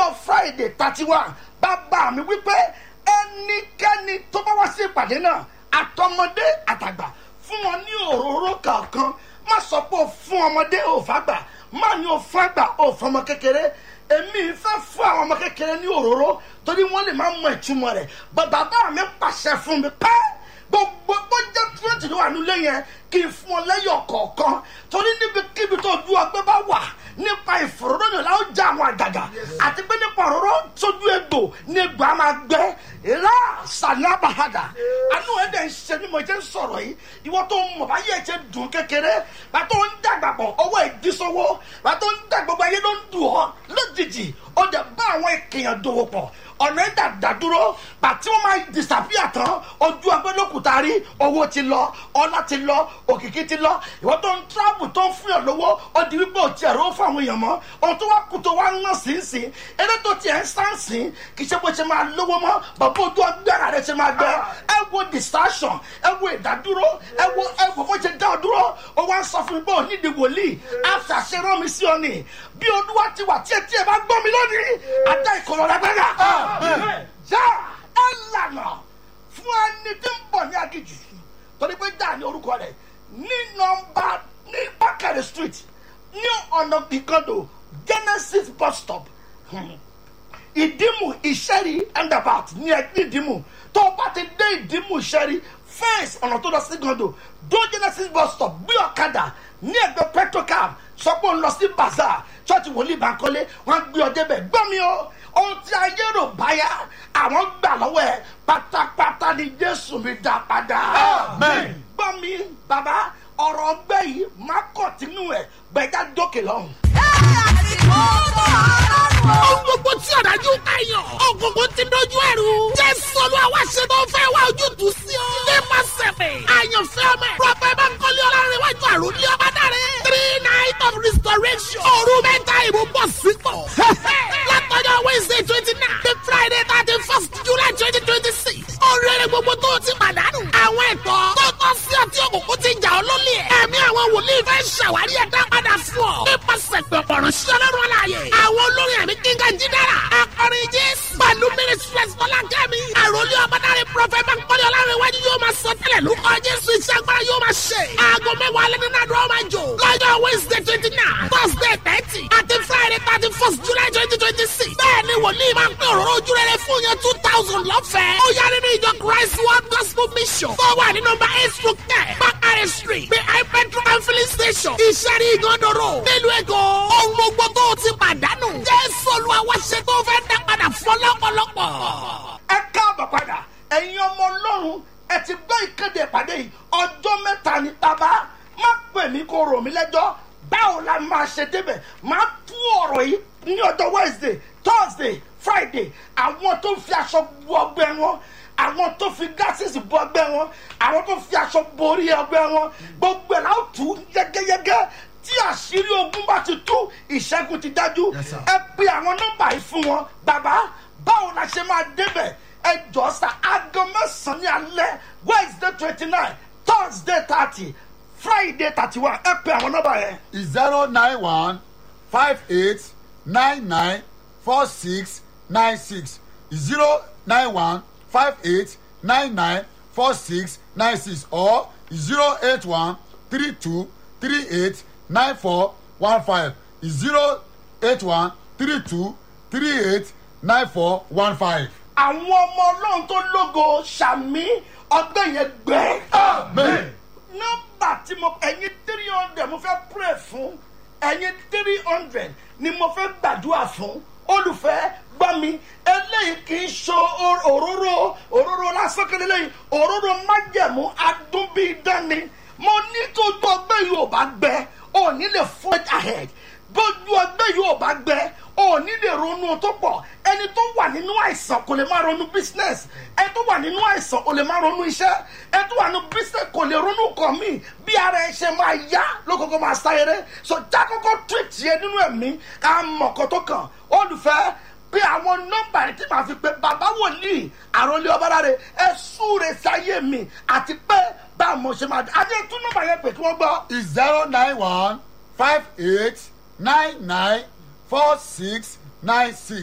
ọjọ́ friday thirty one bàbá mi wípé ẹnikẹ́ni tó bá wá sí ìpàdé náà àtọmọdé àtàgbà fún wọn ní òróró kankan má sọ pé o fún ọmọdé ò fàgbà má ní o fún àgbà ò fọmọ kékeré èmi fẹ́ fún àwọn ọmọ kékeré ní òróró torí wọ́n lè má mọ ìtumọ̀ rẹ̀ bàbá mi pàṣẹ fún mi pẹ́ gbogbo bó jẹ́ twenty ló wà nílé yẹn kí n fún ọ lẹ́yọ̀ kọ̀ọ̀kan torí níbikíbi tó ju ọgbẹ́ bá wà nípa ìfòròdòdò la ó já àwọn àgàgà àti pé nípa òróró sójú egbò ní egbò á máa gbẹ ìlà sàlábàhàdà àánú ẹ̀ dẹ̀ ń ṣe bí mo jẹ́ ń sọ̀rọ̀ yìí ìwọ tó ń mọ̀ báyìí ẹ̀ ṣe dùn kékeré bá tó ń dàgbà pọ̀ ọwọ́ ìdísọ́wọ́ bá tó ń dàgbà gbogbo ayé ló ń dùn ọ́ lójijì ó dẹ̀ bá àwọn èkèèyàn dòwò pọ̀ ọ̀nà ìdàdà dúró bàtí wọ́n máa disappear tán ojú ọgbẹ́ lókùtà rí owó ti lọ ọlá ti lọ òkìkí ti lọ ìwọ tó ń travel tó ń fún yàn lówó ó di wípé ò tiẹ̀ rówó fún àwọn èèyàn mọ́ ohun tó wá kú tó wá ń ná sínsìn eré tó tiẹ̀ ń sánsìn kì í ṣe bó ṣe máa lówó mọ́ bàbá ojú ọgbẹ́ ara rẹ̀ ṣe máa gbẹ ẹ wo distraction ẹ wo ìdádúró ẹ wo ẹ wo bó ṣe dá ọ dúró ó wá ń sọ fún mi pé ò nídìí wòlíì àṣàṣe rán mi sí ọ nì bí olúwa ti wà tí ẹ tí ẹ bá gbọ́ mi lónìí àdá ìkọlọ́ lágbára já ẹ lànà fún ẹni tí ń bọ̀ ní agijù torí pé dáa ní orúkọ rẹ̀ ní nọmba ní bákàrẹ̀ street ní ọ̀nà ìkọdọ̀ genesis bus stop ìdímù ìṣẹ́rí endabat ní ẹgbẹ́ ìdímù tó o bá ti dé ìdímù ìṣẹ́rí fẹ́ǹsì ọ̀nà tó lọ sí gàndò dó genesis bus stop gbé ọ̀kadà ní ẹgbẹ́ petrocam sọ pé ó ń lọ sí bazaar church wòlíì bankole wọn gbé ọ débẹ̀ gbọ́ mi o ohun tí ayé rò báyà àwọn gbà lọ́wọ́ ẹ̀ pátápátá ni jésù mi dá padà. gbọ́ mi bàbá ọ̀rọ̀ ọgbẹ́ yìí má kọ̀tínú ẹ̀ gbẹ̀dá dókè lọ́hùn. Ohun gbogbo tí ọ̀dájú kàyàn. Ògùnkùn ti dojú ẹ̀rù. Jésù olúwa wá ṣe tó fẹ́ wá ojútùú sí ọ. Nípa sẹ̀fẹ̀. Àyànfẹ́ ọmọ ẹ̀. Prọfẹ̀ Bánkọ́lé Ọlárẹ̀wájú àròlé ọba dáre. Three night of restoration. Òru mẹ́ta ìbò bọ̀ sípò. Látọjọ́ Wednesday twenty nine. The Friday thirty first July twenty twenty six. Oríire gbogbo tó o ti pàdánù. Àwọn ẹ̀tọ́ tó tọ́ sí ọtí òkùnkùn ti jà ọ́ lólè. Ẹ̀mí àwọn wòlíì fẹ́ ṣàwárí ẹ̀dá padà fún ọ. Nípasẹ̀ pẹ̀pọ̀rọ̀ sí ọlọ́run aláàyè. Àwọn olórin ẹ̀mí kíngà jídára. Akọrin Jésù. Pẹ̀lú Mínísírẹ́sì Tọ́lá Kẹ́mi. Àròlé ọ̀bádàrẹ Prọfẹ̀ Bánkọ́lé Ọlárẹ̀wájú yóò máa sọ tẹ́lẹ̀ lórúkọ Jésù iṣẹ́ agbára yóò máa ṣe. Aago mẹ́wàá alẹ́ nínú àdúrà máa jò. Lọ́jọ́ Wednesday twenty nine, Thursday thirty, àti Friday thirty first July twenty twenty six. Bẹ́ẹ̀ni wòlíì máa ń pín òróró ojú rere fún yẹn two thousand lọ́fẹ̀ẹ́. Ó yá nínú ìjọ Christ World Gospel Mission. Tó wà ní nọmba eight through ten, Bakare Street, behind Petro and filling station. Ìṣẹ́rí Ìgàndòrò. Nílùú Èkó. Ohun gbogbo tó o ti pàdánù. Jésù Olúwa wá ṣe tó fẹ́ dá padà fún lọ́pọ̀lọpọ̀. ẹ káàbọ̀ padà ẹ̀yin ọmọ ọlọ́run ẹ ti gbọ́ ìkéde ìpàdé yìí ọjọ́ mẹ́ta ní bàbá má pè mí kó rò mí lẹ́jọ́ báwo la máa ṣe débẹ̀ máa tú ọ̀rọ̀ yìí ní ọjọ́ wednesday thursday friday àwọn tó fi aṣọ bu ọgbẹ́ wọn àwọn tó fi gásìsì bu ọgbẹ́ wọn àwọn tó fi aṣọ borí ọgbẹ́ wọn gbogbo ẹ̀ láwọn tù yẹ́gẹ́yẹ́gẹ́ tí àṣírí ogun bá ti tú ìṣẹ́gun ti dájú ẹ pe àwọn nọ́mbà yìí fún wọn bàbá báwo la ṣe máa débẹ̀ ẹ jọ sa aago mẹ́sàn-án ní alẹ́ wednesday twenty nine thursday thirty friday thirty one ẹ pe àwọn nọ́mbà yẹn. zero nine one five eight nine nine four six nine six zero nine one five eight nine nine four six nine six or zero eight one three two three eight nine four one five zero eight one three two three eight nine four one five. àwọn ọmọ ọlọ́run tó lógo sàmí ọgbẹ́ yẹn gbẹ. amen. nọ́mbà tí mo ẹ̀yin three hundred mo fẹ́ pray fún ẹ̀yin three hundred ni mo fẹ́ gbàdúrà fún olùfẹ́ gbọ́ mi eléyìí kì í so òróró òróró lásán kele lẹ́yìn òróró májẹ̀mú adúbídánni mo ní tójú ọgbẹ́ yìí ò bá gbẹ ò ní lè forge ahead bójú ọgbẹ́ yìí ò bá gbẹ ò ní lè ronú tó pọ̀ ẹni tó wà nínú àìsàn kò lè má ronú business ẹni tó wà nínú àìsàn kò lè má ronú iṣẹ́ ẹni tó wà nínú business kò lè ronú kàn mí bí ara ẹ ṣe máa yá lókòókò máa sáyẹrẹ so jákòókò treat yẹ nínú ẹ̀mí ká mọ̀ kó tó kàn olùfẹ́ bí àwọn nọ́mbà rẹ tí màá fi pé bàbá wòlíì àròlé ọbaláre ẹ súre sáyé mi àti pé báwo mo ṣe máa dé adé tún nọ́mbà yẹn pé kí wọ́n gbọ́. zero nine one five eight nine nine four six nine six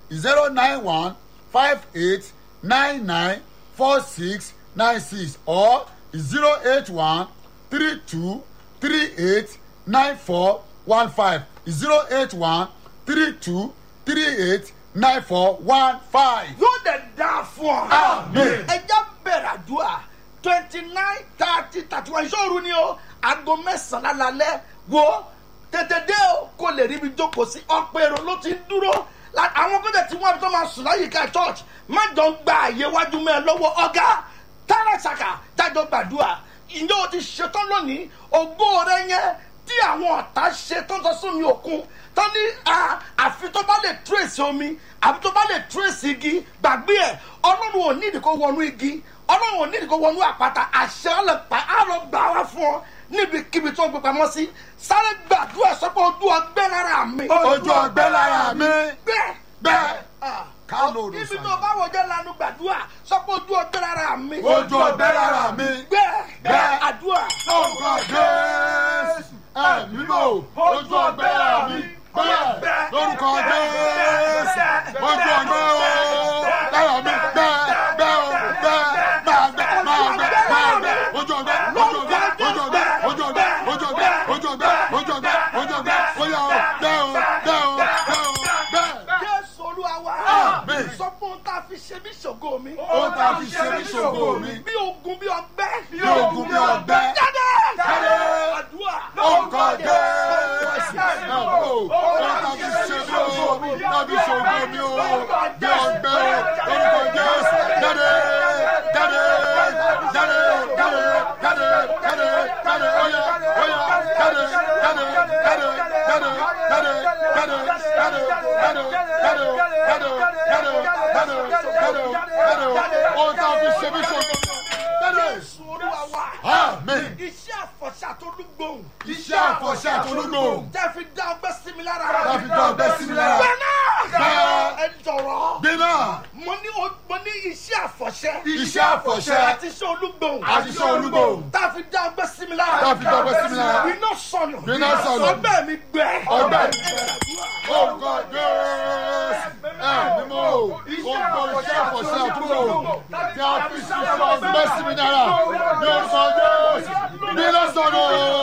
zero nine one five eight nine nine four six nine six or zero eight one three two three eight nine four one five zero eight one three two three eight nine four one five. yóò dẹ̀ dáa fún ọ. Amen. ẹja bẹ̀rẹ̀ àdúrà twenty nine thirty thirty one ìṣòro ni o aago mẹ́sàn-án lálẹ́ wo tètè dé o kò lè ríbi jókòó sí ọ̀pọ̀ èrò ló ti ń dúró La- àwọn gbọ́dọ̀ tí wọ́n tó máa sùn láyìíká church má jọ ń gba àyè wájú mẹ́ ẹ lọ́wọ́ ọ̀gá tààràṣàkà jájọ gbàdúrà ìjọ ti ṣetán lónìí ògo rẹ yẹn tí àwọn ọ̀tá ṣe tó ń sọ sómi òkun tó ní à, àfi tó bá lè trace omi àfi tó bá lè trace igi gbàgbé ẹ̀ ọlọ́run ò ní ìdíkó wọnú igi ọlọ́run ò ní ìdíkó wọnú àpáta àṣẹ ọlọ́pàá á lọ gbà wá fún ọ níbikíbi tó ń gbé pamọ́ sí sáré gbàdúrà sọ́pọ̀ ojú ọgbẹ́ lára mi. ojú ọgbẹ́ lára mi bẹ́ẹ̀ bẹ́ẹ̀ Ah, Ká ló rò níbi sàn. tó bá wọjọ́ lanu gbàdúrà sọ́pọ̀ ojú ọgbẹ́ lára mi. ojú ọgbẹ́ lára mi bẹ́ẹ̀ Bẹ́ẹ̀. àdúrà. lórúkọ jésù ẹ̀mí lò ojú ọgbẹ́ lára mi bẹ́ẹ̀ lórúkọ jésù ojú ọgbẹ́ o lára mi bẹ́ẹ̀ bẹ́ẹ̀ o bẹ́ẹ̀ máa gbẹ máa gbẹ máa gbẹ ojú ọgbẹ́ ojú ọgbẹ́ ojú ọgbẹ́ ojú ọgbẹ́ ojú ọgbẹ́ ojú ọgbẹ́ ojú ọgbẹ́ ojú ọgbẹ́ bóyá o bẹ́ẹ̀ o bẹ́ẹ̀ o bẹ́ẹ̀ o bẹ́ẹ̀. jésù olúwa wa. Amen. sọ fún un tá a fi ṣe mí ṣògo mi. ó ta fi ṣe mí ṣògo mi bí ogun bí ọgbẹ́. bí ogun bí ọgbẹ́ jáde. Jáde. àdúrà. orúkọ jésù ẹ̀ o ó ta fi ṣe mí o tàbí ṣògo mi o bí ọgbẹ́ o orúkọ jésù jáde jáde jáde jáde jáde jáde jáde óyá óyá jáde jáde jáde jáde jáde jáde jáde jáde jáde jáde jáde jáde jáde jáde ó ta fi ṣe mí ṣògo jáde. jésù olúwa wa. Amen. iṣẹ́ àfọ̀ṣà tó lúgbòhùn. iṣẹ́ àfọ̀ṣẹ́ àtolúgbò tẹ́ fi dá ọgbẹ́ sí mi lára. láfi dá ọgbẹ́ sí mi lára. bẹ́ẹ̀ni. Bẹ́ẹ̀. ẹ jọ̀rọ̀. Gbéná mo ní o- mo ní iṣẹ́ àfọ̀ṣẹ́. iṣẹ́ àfọ̀ṣẹ́ àti iṣẹ́ olúgbòhùn. àti iṣẹ́ olúgbò tá a fi dá ọgbẹ́ sí mi lára. Tá a fi dá ọgbẹ́ sí mi lára. iná sọnù. Iná sọnù. ọgbẹ́ mi gbẹ. Ọgbẹ́ mi orúkọ Jésù ẹ̀ mímọ́ o orúkọ iṣẹ́ àfọ̀ṣẹ́ àtolúgbò tí a fi sí fún ọgbẹ́ sí mi lára ní orúkọ Jésù gbéná sọnù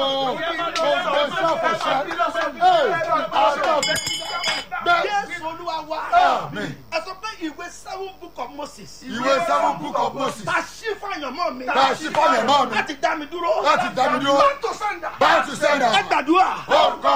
orúkọ iṣẹ́ àfọ̀ṣẹ́ ẹ̀ àtọ̀ bẹ́ẹ̀ jésù olúwa wa. Amen. ẹ sọ pé ìwé seven book of moses. ìwé seven book of Moses ta sí fàyànmọ́ mi. tá a ṣí fọ́lẹ̀ mọ́ mi láti dá mi dúró. láti dá mi dúró Back to sender. back to sender. ẹ gbàdúrà. orúkọ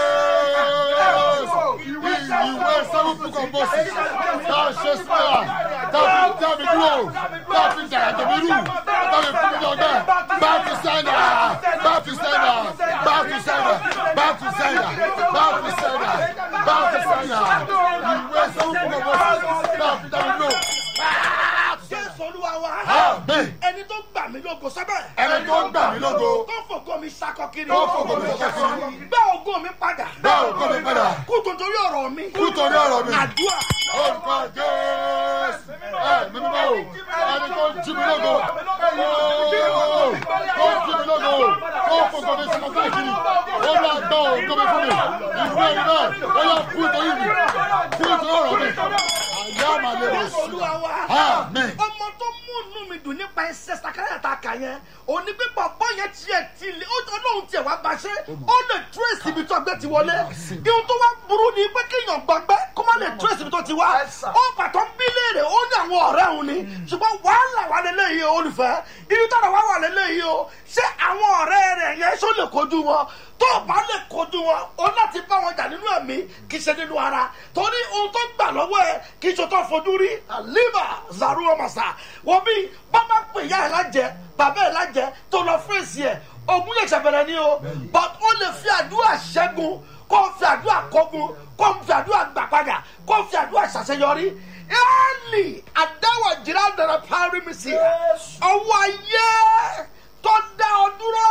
jésù ìwé seven book of moses tá a ṣe sílẹ̀ tá a fi dá mi dúró tá a fi dàrá tèmi rú tá a fi fún mi lọ́gbẹ́ back to sender back to sender back to sender back to sender back to sender back to sender ìwé seven book of moses tá a fi dá mi dúró. jésù olúwa wa. Amen. ẹni tó gbà mí lógo sábẹ́. ẹni tó ń gbà mí lógo tó fògo mi sakọ kiri. Tó fògo mi sakọ kiri. gbá ògo mi padà. bá ògo mi padà kú tòtórí ọ̀rọ̀ mi. kú torí ọ̀rọ̀ mi. àdúrà. orúkọ jésù ẹ mímú bá o ẹni tó ń jí mi lógo ooo tó ń jí mi lógo tó ń fògo mi sínú káàkiri ó lọ gbọ́ ògo mi fún mi ìwé ẹni náà ó yọ kú torí mi kú torí ọ̀rọ̀ mi àyà àmàlẹ́ rẹ̀ jésù olúwa wa. Amen. ọmọ tó mú inú mi dùn nípa ẹsẹ̀ sàkáyà tá a kà yẹn òní pé bàbá yẹn tiẹ̀ ti lé ọlọ́run tiẹ̀ wá bá ṣe ó lè trace ibi tó ọgbẹ́ ti wọlé ihun tó wá burú ni pé kéèyàn gbọgbẹ́ kó má lè trace ibi tó ti wá ó pàtó ń bí léèrè ó ní àwọn ọ̀rẹ́ òun ni ṣùgbọ́n wàhálà wà lélẹ́yìí o olùfẹ́ ibi tó wà wà lélẹ́yìí o ṣé àwọn ọ̀rẹ́ rẹ̀ yẹn ṣó lè kojú wọn tó o bá lè kojú wọn o láti bá wọn jà nínú ẹ̀mí kì í ṣe nínú ara torí ohun tó gbà lọ́wọ́ ẹ kì í ṣe tó fojú rí àlíbà zaru ọmọọ̀sà wọ́n bí bàbá pè ya ẹ̀ lájẹ bàbá ẹ̀ lájẹ tó lọ fèsì ẹ̀ ogun lè ṣàbẹ̀rẹ̀ ni o but ó lè fi àdúrà ṣẹ́gun kó o fi àdúrà kógun kó o fi àdúrà gbà padà kó o fi àdúrà ṣàṣeyọrí éèlì àdáwọ̀ jìnnà dára parí mi sí ọwọ́ ayé tó dá ọ dúró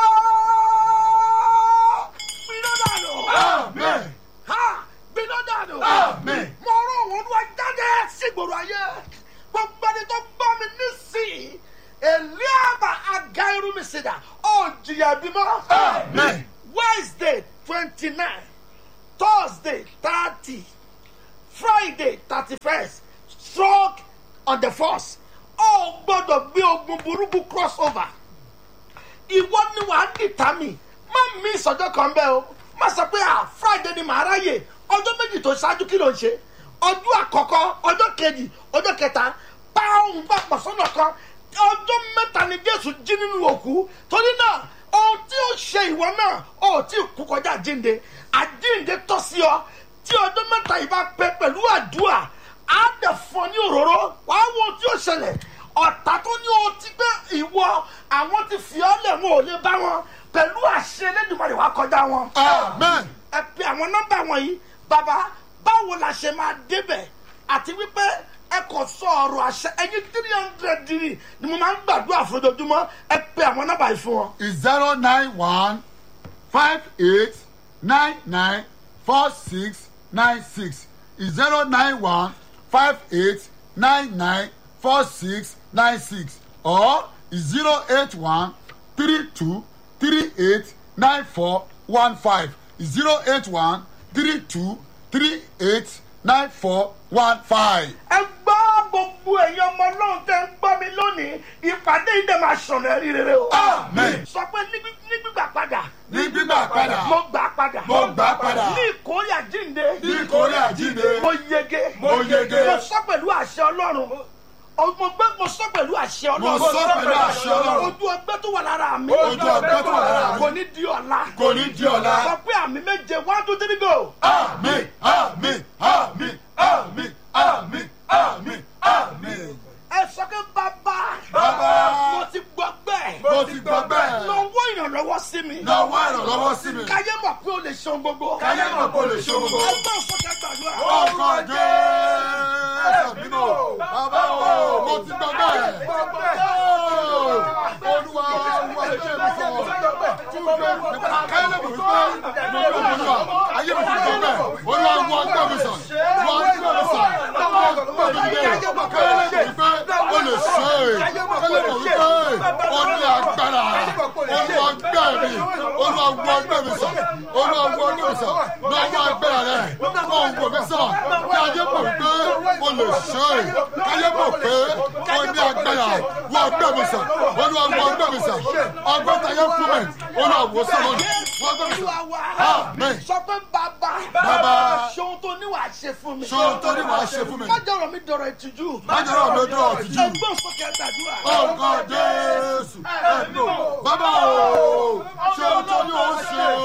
gbiná dànù amen ha gbiná dànù Amen. mo rọ òun wá jáde sígboro ayé gbogbo ẹni tó gbọ́ mi nísìnyí eliaba aga irun mi sí dà ó jìyà bímọ amen wednesday twenty nine thursday thirty friday thirty first stroke on the first ó gbọ́dọ̀ gbé ogun burúkú cross over ìwọ ni wàá dìtà mi má mi ìsọjọ́ kan bẹ́ẹ̀ o má sọ pé ah friday ni màá ráyè ọjọ́ méjì tó ṣáájú kí ló ń ṣe ọjọ́ àkọ́kọ́ ọjọ́ kejì ọjọ́ kẹta bá òun gbà pọ̀ sọ́nà kan ọjọ́ mẹ́ta ni jésù jí nínú òkú torí náà ohun tí ó ṣe ìwọ náà ó tí kú kọjá àjínde àjínde tọ́ sí ọ tí ọjọ́ mẹ́ta yìí bá pẹ́ pẹ̀lú àdúrà á dẹ̀ fún ọ ní òróró wàá wo ohun tí ó ṣẹlẹ̀ ọ̀tá tó ní o ti gbé ìwọ àwọn ti fi ọ́ lẹ̀ wọn ò lè bá wọn pẹ̀lú àṣẹ Elédùmarè wàá kọjá wọn. amen ẹ pe àwọn nọ́mbà wọ̀nyí bàbá báwo la ṣe máa débẹ̀ àti wípé ẹ kò sọ ọ̀rọ̀ àṣẹ ẹyin three hundred dìrì ni mo máa ń gbàdúrà fojoojúmọ́ ẹ pe àwọn nọ́mbà yìí fún wọn. is zero nine one five eight nine nine four six nine six is zero nine one five eight nine nine four six nine six or is zero eight one three two three eight nine four one five is zero eight one three two three eight nine four one five. ẹ gbọ́ gbogbo èèyàn ọmọ ọlọ́run tẹ́ ń gbọ́ mi lónìí ìpàdé yìí dẹ̀ máa ṣọ̀nà ẹ̀rí rere o. Amen. sọ pé ní gbí- ní gbígbà padà. ní gbígbà padà mo gbà padà. Mo gbà padà. ní ìkórè àjínde. ní ìkórè àjíǹde mo yege. Mo yege. mo sọ pẹ̀lú àṣẹ ọlọ́run. O- mo gbé mo sọ pẹ̀lú àṣẹ ọlọ́run. Mo sọ pẹ̀lú àṣẹ Ọlọ́run. ojú ọgbẹ́ tó wà lára mi. Ojú ọgbẹ́ tó wà lára mi. kò ní di ọ̀la. kò ní di ọ̀la. sọ pé àmì méje one two three go. Àmín, àmín, àmín, àmín, àmín, àmín, àmín. ẹ sọ pé bàbá. Bàbá. mo ti gbọ́ bẹ́ẹ̀. Mo ti gbọ́ bẹ́ẹ̀. lọ́wọ́ ìrànlọ́wọ́ sí mi. Lọ́wọ́ ìrànlọ́wọ́ sí mi. káyé mọ̀ pé o lè ṣe ohun gbogbo. Káyé mọ̀ pé o lè ṣe ohun gbogbo. ẹgbẹ́ òfòkè gbàdúrà. Ọkọ̀ Jésù bínú. Bàbá o, mo ti gbọ́ bẹ́ẹ̀. Olúwa Olúwa lè ṣe mi fún ọ. Káyé lè mọ̀ wípé mo ló mọ̀ níwà. Ayé mi ti gbọ́ bẹ́ẹ̀. Olúwa wọ ọgbẹ́ mi sàn. Wọ ọgbẹ́ mi sàn. Wọ ọgbẹ́ mi dé. Káyé lè mọ̀ wípé o lè ṣe é. Káyé lè mọ̀ wípé o ní agbára. Olúwa gbẹ́ mi. Olúwa wọ ọgbẹ́ mi sàn. Olúwa wọ ọgbẹ́ mi sàn. Lọ́wọ́ agbára rẹ̀. Wọ́n ń wò mí sàn. Kí ayé mọ̀ wípé o lè ṣe é. Káyé mọ̀ pé o ní agbára. Wọ ọgbẹ́ mi sàn. Olúwa wọ ọgbẹ́ mi sàn. Ọgbẹ́ tayé fún mi. Olúwa wò sàn lónìí. Wọ ọgbẹ́ mi Olúwa sàn. wa. Amen. sọ pé bàbá. Bàbá. ṣe ohun tó ní wàá ṣe fún mi. Ṣé ohun tó ní wàá ṣe fún mi? má jọ̀rọ̀ mi dọ̀rọ̀ ìtìjú. Májọ̀rọ̀ mi dúró ọ̀tìjú. ẹgbẹ́ òfòkè gbàdúrà. Ọkọ̀ Jésù ẹ̀mí o. Bàbá o, ṣé o tó ní o ṣe o?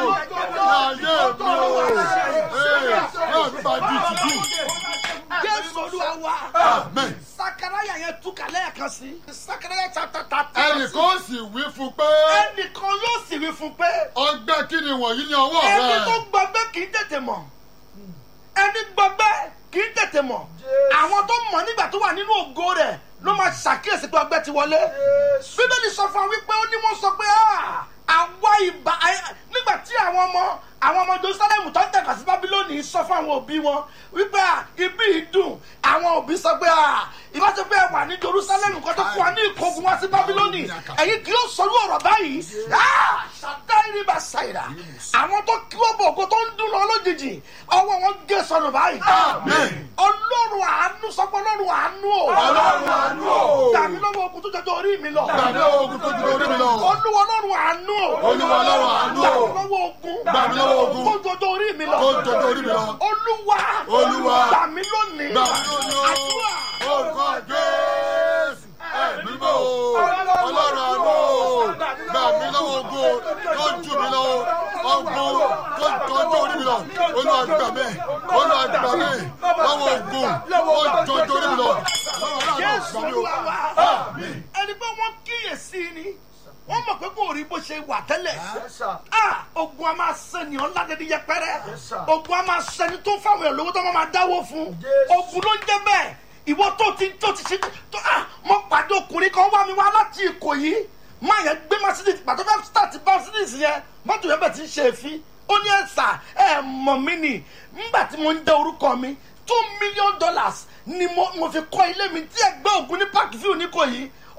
Ní ayé mi o. Ee, náà mi bá di ìtìjú. jésù olúwa wa. Amen. sakaraya yẹn túkà lẹ́ẹ̀kan sí. sakaraya chapter thirty. Ẹnìkan sì wí fún pé ẹnìkan yóò sì wí fún pé. ọgbẹ́ kí ni wọ̀nyí ní ọwọ́ ẹni tó rẹ̀? gbọgbẹ́ kì í tètè mọ̀ ẹni gbọgbẹ́ kì í tètè mọ̀ àwọn tó mọ̀ nígbà tó wà nínú ògo rẹ̀ ló máa ṣàkíyèsí pé ọgbẹ́ ti wọlé bíbélì sọ fún wa wípé ó ní wọ́n sọ pé "Ah, àwa ìbá ẹ-" nígbà tí àwọn ọmọ àwọn ọmọ jerusalem tó ń tẹ̀ka sí bábílónì sọ fún àwọn òbí wọn wípé "Ah, ibi yìí dùn àwọn òbí sọ pé "Ah, ìbáṣe pé ẹ wà ní jerusalem kó tó fún wa ní ìkógun wá sí bábílónì ẹ̀yin kì yóò sọrú ọ̀rọ̀ báyìí Ah, ṣàdáìrí bá ṣàìrà àwọn tó kí wọ́n bọ̀ ògo tó ń dún lọ lójijì ọwọ́ wọn gé sọnù báyìí Amen. ọlọ́run àánú sọ pé ọlọ́run àánú o Ọlọ́run àánú o. gbàmí lọ́wọ́ ogun tó jọjọ orí mi lọ Gbàmí ogun tó ju orí mi lọ. olúwa ọlọ́run àánú o Olúwa ọlọ́run àánú o. gbàmí lọ́wọ́ ogun Gbàmí lọ́wọ́ ogun. tó jọjọ orí mi lọ Tó jọjọ orí mi lọ. olúwa Olúwa. gbàmí lónìí Gbàmí lónìí o. àdúrà Orúkọ Jésù ẹ̀mí mọ́ o. Ọlọ́run àánú o. Gbà mí lọ́wọ́ ogun tó jù mí lọ. Ogun tó tọ́jú orí mi lọ. Olúwa gbà mí. Olúwa gbà mí. Lọ́wọ́ ogun tó tọ́jú orí mi lọ. Ọlọ́run jésù àánú gbà mí o. olúwa wa Àmín. ẹni pé wọ́n kíyèsí ni wọ́n mọ̀ pé kò rí bó ṣe wà tẹ́lẹ̀ ah ogun a máa sẹ́ni ọ̀làdẹ́dẹ́ yẹpẹrẹ ogun a máa sẹ́ni tó fáwọn èèyàn lówó tó máa máa dáwó fún ogun ló ń jẹ́ bẹ́ẹ̀ ìwọ tó ti tó ti ṣe tó ah mo pàdé ọkùnrin kan wá mi wá láti Ìkòyí máa yẹn gbé mercedes pàtó fẹ́ start mercedes yẹn mọ́tò yẹn bẹ̀ ti ń ṣe èéfín ó ní ẹ̀sà ẹ̀ mọ̀ mí nì nígbà tí mo ń dẹ orúkọ mi two million dollars ni mo mo fi kọ́ ilé mi tí ẹgbẹ́ ògùn ní park view ní Ìkòyí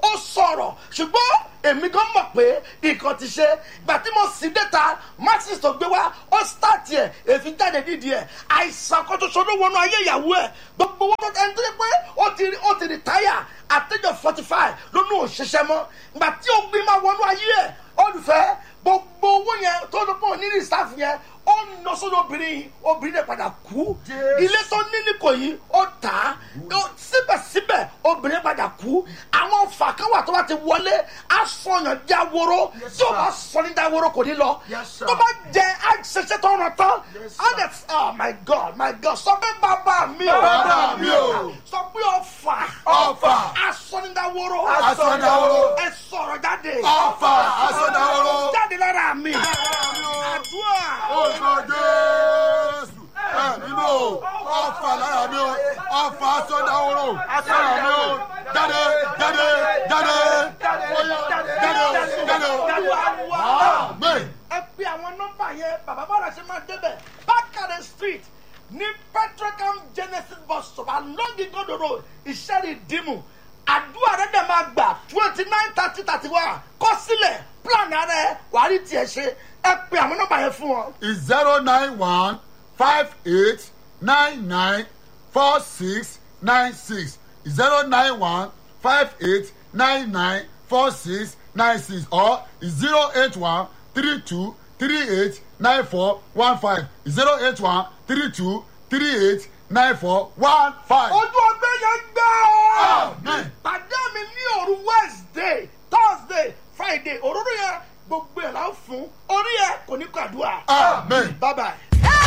ó sọ̀rọ̀ ṣùgbọ́n èmi gan mọ̀ pé nǹkan ti ṣe ìgbà tí mo sì déta maxis tó gbé wá ó start ẹ̀ èfi jáde nídìí ẹ̀ àìsàn kan tó ṣojú wọnú ayé ìyàwó ẹ̀ gbogbo wọn tó ẹni tó yẹ pé ó ti ó ti retire àtẹ́jọ́ forty five lónú òṣìṣẹ́ mọ́ ìgbà tí ó gbé máa wọnú ayé ẹ̀ olùfẹ́ gbogbo owó yẹn tó ló pọ̀ ní rìsáàfù yẹn ó ń lọ sódò obìnrin obìnrin rẹ̀ padà kú ilé tó ní ní kò yí ó tà á síbẹ̀síbẹ̀ obìnrin padà kú àwọn ọ̀fà kan wà tó bá ti wọlé asọ̀yàn jáworo tí o bá sọ ní jáworo kò ní lọ tó bá jẹ àṣẹṣẹ tó ràn tán ọ̀dẹ̀ oh my god my god sọ pé bàbá mi o Bàbá mi o. sọ pé ọ̀fà Ọ̀fà. asọ̀nìdáworo Asọ̀nìdáworo. ẹ sọ̀rọ̀ jáde Ọ̀fà asọ̀dáworo. jáde lára mi àdúrà Orúkọ Jésù. Ẹ̀mí mi o. Ọ̀fà lára mi o. Ọ̀fà asọ̀dáworo. Lára mi o. Jáde jáde jáde. Oya jáde o jáde o. Àmín. ẹ pe àwọn nọmba yẹn bàbá bàrà ṣe máa débẹ̀ bákàrẹ̀ street ní petrocam genesis bus stop along igodo road ìṣẹ́rì dìmú àdúrà rẹ̀ dẹ̀ máa gbà twenty nine thirty thirty one kọ́ sílẹ̀ plan rẹ̀ wàá rí tiẹ̀ ṣe ẹ pe àwọn nọmba yẹn fún wọn. is zero nine one five eight nine nine four six nine six zero nine one five eight nine nine four six nine six or zero eight one three two three eight nine four one five zero eight one three two three eight nine four one five. ojú ọgbẹ́ yẹn gbẹ́ ọ́. Amen. pàdé mi ní òru wednesday thursday friday òróró yẹn gbogbo ẹ̀ la ń fún orí ẹ̀ kò ní kó àdúrà. amen. bye bye.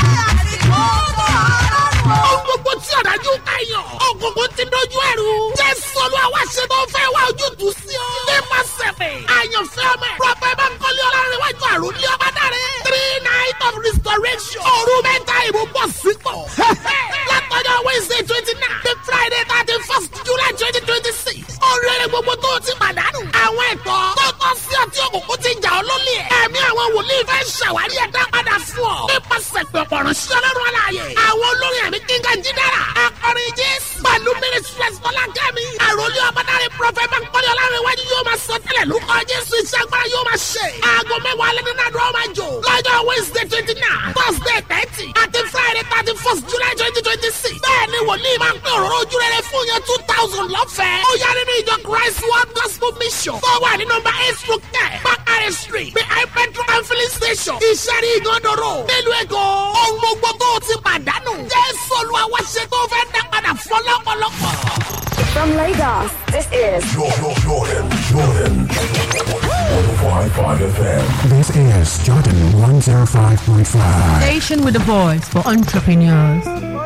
Ohun gbogbo tí ọ̀dájú kàyàn. Ògùnkùn ti dojú ẹ̀rù. Jésù olú àwa ṣe tó fẹ́ wá ojútùú sí ọ. Nípa sẹ̀fẹ̀. Àyànfẹ́ ọmọ ẹ̀. Prọfẹ̀ Bánkọ́lé Ọlárẹ̀wájú àrùn ní ọba dáre. Three night of restoration. Òru mẹ́ta ìbò bọ̀ sípò. Látọjọ́ Wednesday twenty nine. The Friday thirty first July twenty twenty six. Oríire gbogbo tó o ti pàdánù. Àwọn ẹ̀tọ́ tó tọ́ sí ọtí òkùnkùn ti jà ọ́ lólè ẹ̀. Ẹ̀mí àwọn wòlíì fẹ́ ṣàwárí ẹ̀dá padà fún ọ. Nípasẹ̀ pẹ̀pọ̀ ránṣẹ́ ọlọ́run aláàyè. Àwọn olórin ẹ̀mí kíngà jídára. Akọrin Jésù. Pẹ̀lú Ministries Fọlákẹ́mi. Àròlé ọmọdáre Prọfẹ̀ Bánkọ́lé Ọlárẹ̀wájú yóò máa sọ tẹ́lẹ̀ lórúkọ Jésù iṣẹ́ agbára yóò máa ṣe. Aago mẹ́wàá alẹ́ nínú àdúrà máa jò. Lọ́jọ́ Wednesday twenty nine, Thursday thirty, àti Friday thirty first July twenty twenty six. Bẹ́ẹ̀ni wòlíì máa ń pín òróró ojú rere fún yẹn two thousand lọ́fẹ̀ẹ́. Ó yá nínú ìjọ Christ World Gospel Mission. Tó wà ní nọmba eight through ten, Bakare Street, behind Petro and filling station. Ìṣẹ́rí ìgànnàró. Nílùú Èkó. Ohun gbogbo tó o ti pàdánù. Jésù Olúwa wá ṣe tó fẹ́ dá padà fún ọlọ́pọ̀lọpọ̀. From Lagos, this is Jordan, Jordan, Jordan. 105.5 FM. This is Jordan 105.5. Station with a voice for entrepreneurs.